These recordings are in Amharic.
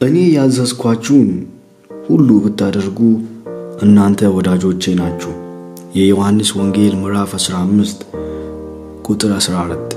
እኔ ያዘዝኳችሁን ሁሉ ብታደርጉ እናንተ ወዳጆቼ ናችሁ። የዮሐንስ ወንጌል ምዕራፍ 15 ቁጥር 14።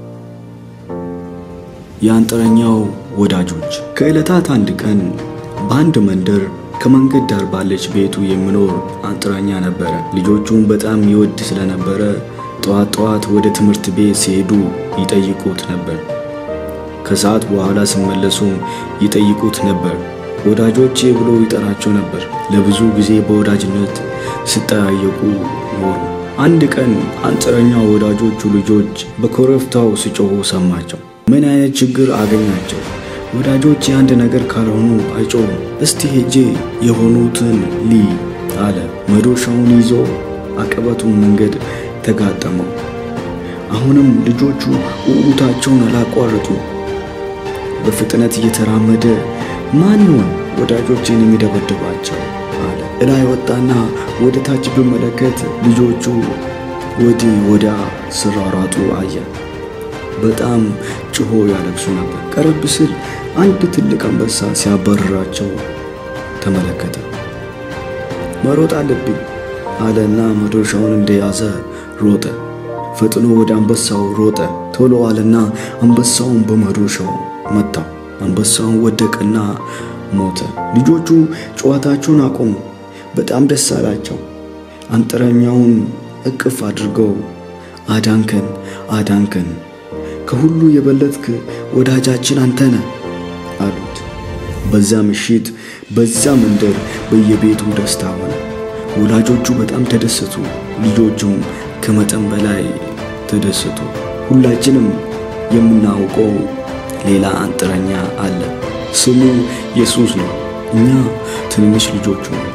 የአንጥረኛው ወዳጆች። ከዕለታት አንድ ቀን በአንድ መንደር ከመንገድ ዳር ባለች ቤቱ የሚኖር አንጥረኛ ነበረ። ልጆቹን በጣም ይወድ ስለነበረ ጠዋት ጠዋት ወደ ትምህርት ቤት ሲሄዱ ይጠይቁት ነበር። ከሰዓት በኋላ ሲመለሱም ይጠይቁት ነበር። ወዳጆቼ ብሎ ይጠራቸው ነበር። ለብዙ ጊዜ በወዳጅነት ሲጠያየቁ ኖሩ። አንድ ቀን አንጥረኛው ወዳጆቹ ልጆች በኮረብታው ሲጮሁ ሰማቸው። ምን አይነት ችግር አገኛቸው? ወዳጆቼ አንድ ነገር ካልሆኑ አይጮሁም። እስቲ ሄጄ የሆኑትን ሊ አለ። መዶሻውን ይዞ አቀበቱን መንገድ ተጋጠመው። አሁንም ልጆቹ ውዑታቸውን አላቋረጡ። በፍጥነት እየተራመደ ማን ይሆን ወዳጆቼን የሚደበድባቸው አለ። እላይ ወጣና ወደ ታች ብመለከት ልጆቹ ወዲህ ወዲያ ሲሯሯጡ አየ። በጣም ጭሆ ያለቅሱ ነበር። ቀረብ ሲል አንድ ትልቅ አንበሳ ሲያባርራቸው ተመለከተ። መሮጥ አለብኝ አለና መዶሻውን እንደያዘ ሮጠ። ፈጥኖ ወደ አንበሳው ሮጠ። ቶሎ አለና አንበሳውን በመዶሻው መታው። አንበሳውን ወደቀና ሞተ። ልጆቹ ጨዋታቸውን አቆሙ። በጣም ደስ አላቸው። አንጥረኛውን እቅፍ አድርገው አዳንከን፣ አዳንከን፣ ከሁሉ የበለጥክ ወዳጃችን አንተነ አሉት። በዛ ምሽት በዛ መንደር በየቤቱ ደስታ ሆነ። ወላጆቹ በጣም ተደሰቱ። ልጆቹም ከመጠን በላይ ተደሰቱ። ሁላችንም የምናውቀው ሌላ አንጥረኛ አለ። ስሙ ኢየሱስ ነው። እኛ ትንንሽ ልጆቹ ነን፣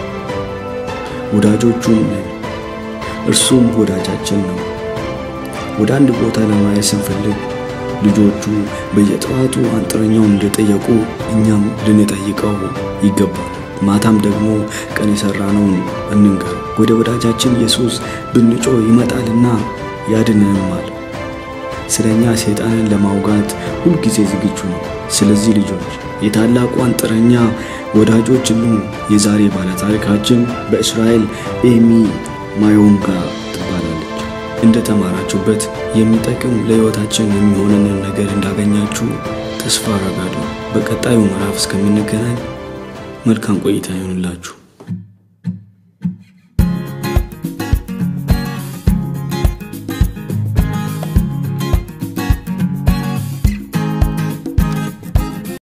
ወዳጆቹም ነን። እርሱም ወዳጃችን ነው። ወደ አንድ ቦታ ለማየት ስንፈልግ ልጆቹ በየጠዋቱ አንጥረኛውን እንደጠየቁ እኛም ልንጠይቀው ይገባል። ማታም ደግሞ ቀን የሠራነውን እንንገር። ወደ ወዳጃችን ኢየሱስ ብንጮ ይመጣልና ያድነንማል። ስለ እኛ ሰይጣንን ለማውጋት ሁልጊዜ ዝግጁ ነው። ስለዚህ ልጆች የታላቁ አንጥረኛ ወዳጆች ኑ። የዛሬ ባለ ታሪካችን በእስራኤል ኤሚ ማዮንጋ ትባላለች። እንደ ተማራችሁበት የሚጠቅም ለሕይወታችን የሚሆነንን ነገር እንዳገኛችሁ ተስፋ አረጋለሁ። በቀጣዩ ምዕራፍ እስከምንገናኝ መልካም ቆይታ ይሆንላችሁ።